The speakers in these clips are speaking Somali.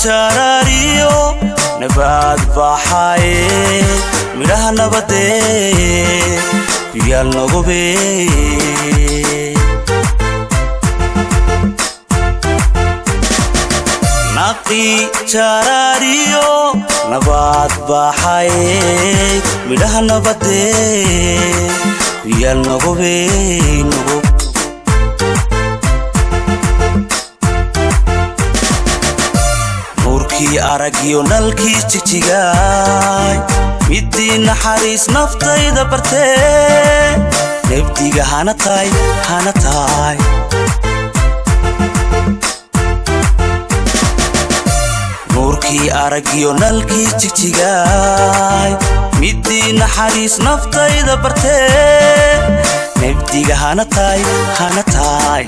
jaraariyo nabaad baxaye midhaha nabadee biyaal nogube naqi jaraariyo nabaad baxaye midhaha nabadee biyaal nogube nogub nuurkii aragyo nalkii jigjigaay middii naxariis naftayda bartee nebdiga hana taay hana taay nuurkii aragyo nalkii jigjigaay middii naxariis naftayda bartee nebdiga hana taay hana taay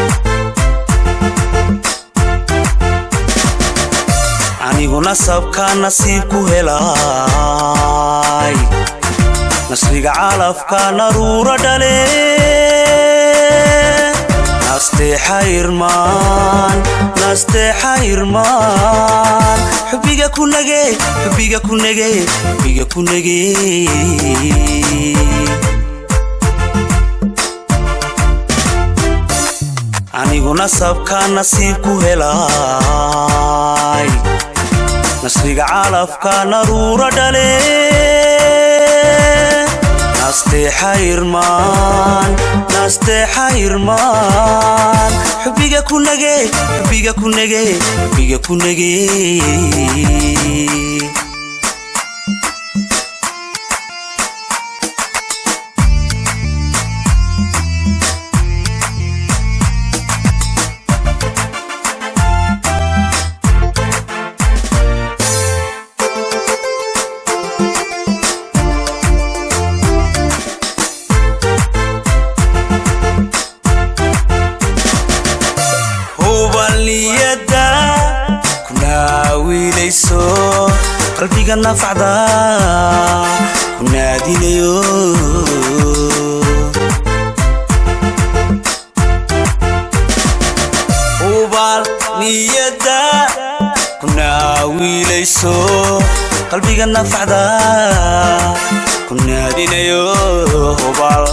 aniguna sabka nasiib ku helay nasriga calafka naruura dhale nasteexa irmaan nasteexa irmaan xubiga ku nage xubiga ku nege xubiga ku nege aniguna sabka nasiib ku helay nasriga calafka naruura dhale nasteexa irmaan nasteexa irmaan xubiga ku nage xubiga ku nege xubiga ku nege hubalniyada kunaawilayso qalbiga nafacda ku naadinayo hubal niyada kunaawilayso qalbiga nafacda ku naadinayo hubal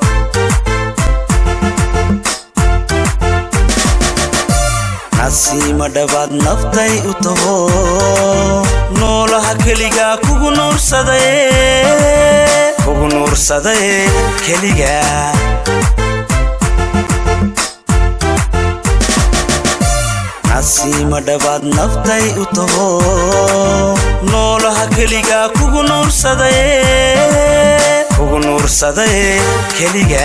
nasiima dhabaad naftay u taho noolaha keligaa kugu nuursadaye kugu nuursadaye keliga nasiima dhabaad naftay u taho noolaha keligaa kugu nuursadaye kugu nuursadaye keliga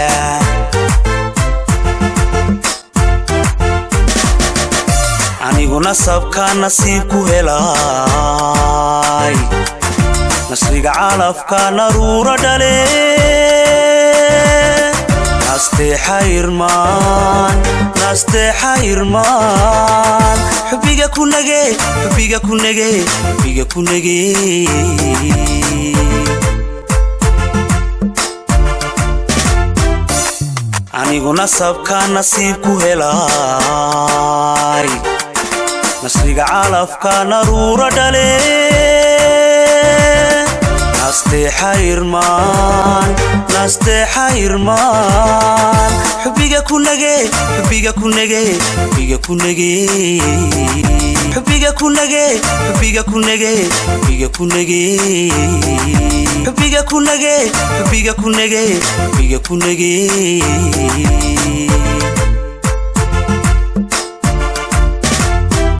aniguna sabka nasiib ku helay nasriga calafka naruura dhale nasteexa irmaan nasteexa irmaan xubiga ku nage xubiga ku nege xubiga ku nege aniguna sabka nasiib ku helay nasriga calafka naruura dhale nasteexa irmaan nasteexa irmaan xubiga ku nage xubiga ku nege xubiga ku nege xubiga ku nage xubiga ku nege xubiga ku nege xubiga ku nage xubiga ku nege xubiga ku nege